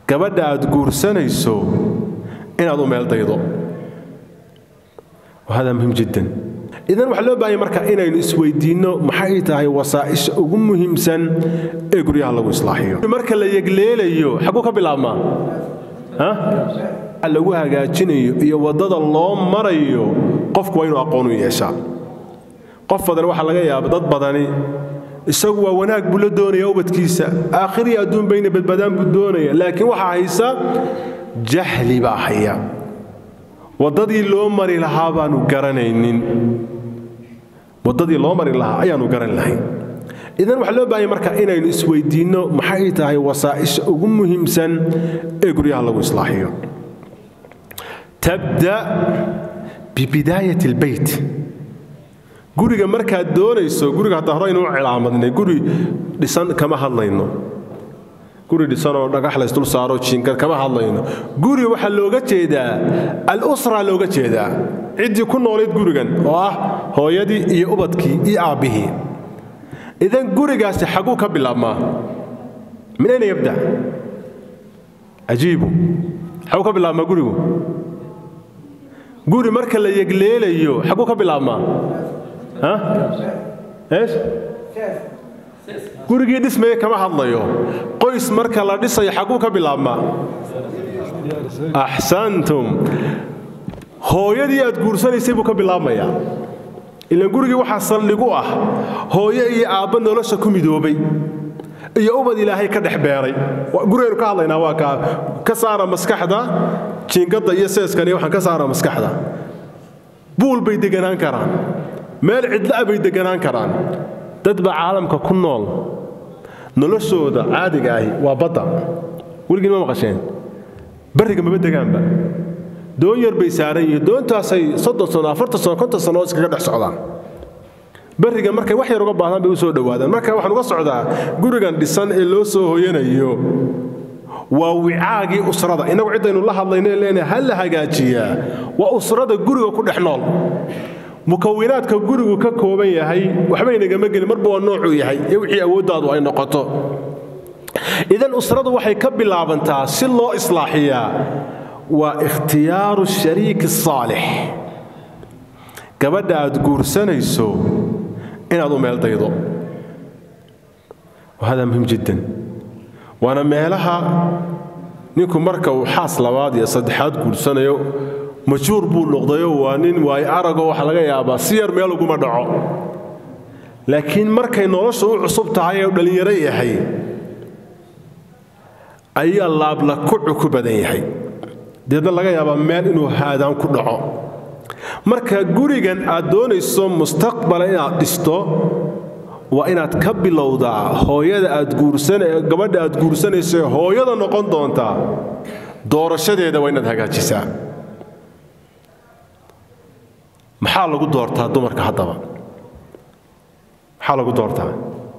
gabadha aad guursanayso inaad u meel daydo hada muhim jiddan idan waxaa loo baahanya marka inaynu isweydiinno maxay tahay wasaa'isha ugu muhiimsan ee guryaha lagu islaaxiyo marka la yegleelayo xagguu ka bilaabmaa lagu hagaajinayo iyo waddada loo marayo qofku waa inuu aqoon u yeeshaa qof badan waxaa laga yaaba dad badani isagu waa wanaag buu la doonaya ubadkiisa aakhiriya adduun bayna badbadaan buu doonaya laakiin waxaa haysa jahli baa haya waddadii loo mari lahaa baanu garanaynin waddadii loo mari lahaa ayaanu garan lahayn idan waxaa loo baahanya marka inaynu isweydiinno maxay tahay wasaa'isha ugu muhiimsan ee guryaha lagu islaaxiyo tabda bibidaayat albeyt guriga markaad doonayso guriga hadda hore aynu u cilaamadnay guri dhisan kama hadlayno guri dhisanoo dhagax laysdul saaro jiinkad kama hadlayno guri waxaa looga jeedaa al-usra looga jeedaa ciddii ku noolayd gurigan oo ah hooyadii iyo ubadkii iyo aabbihii idan gurigaasi xagguu ka bilaabmaa min ayna yabda cajiibu xagguu ka bilaabmaa gurigu guri marka la yegleelayo xagguu ka bilaabmaa eesh gurigii dhismaya kama hadlayo qoys marka la dhisayo xagguu ka bilaabmaa axsantum hooyadii aad guursanaysay buu ka bilaabmayaa ilaan gurigii waxaa saldhigu ah hooyo iyo aabba nolosha ku midoobay iyo ubad ilaahay ka dhex beeray gurigaynu ka hadlaynaa waa kaa ka saara maskaxda jiingadda iyo seeskan iyo waxaan ka saara maskaxda buul bay deganaan karaan meel cidla'a bay deganaan karaan dad baa caalamka ku nool noloshooda caadiga ahi waa badda weligiin ma maqasheen barriga maba degaanba doon yar bay saaran yihiin doontaasay soddon sano afartan sano konton sano oo iskaga dhex socdaan barriga markay wax yar uga baahdaan bay u soo dhowaadaan marka waxaan uga socdaa gurigan dhisan ee loo soo hoyanayo waa wicaagii usrada innagu ciddaynu la hadlayno leenahay ha la hagaajiyaa waa usrada guriga ku dhex nool mukawinaadka gurigu ka kooban yahay waxba inagama gelin marba waa noocuu yahay iyo wixii awooddaadu ay noqoto idan usradu waxay ka bilaabantaa si loo islaaxiyaa waa ikhtiyaaru shariiki saalix gabadha aad guursanayso inaad u meel daydo hada muhim jiddan waana meelaha ninku marka uu xaas labaad iyo saddexaad guursanayo majhuur buu noqdayo waa nin waayo aragoo waxa laga yaabaa si yar meel uguma dhaco laakiin markay nolosha u cusub tahay ee dhallinyaro yahay ayaa laabla kucu ku badan yahay deedna laga yaabaa meel inuu haadaan ku dhaco marka gurigan aad doonayso mustaqbala inaad dhisto waa inaad ka bilowdaa hooyada aad gabadha aad guursanayso hooyada noqon doontaa doorashadeeda waa inaad hagaajisaa maxaa lagu doortaa dumarka haddaba maxaa lagu doortaa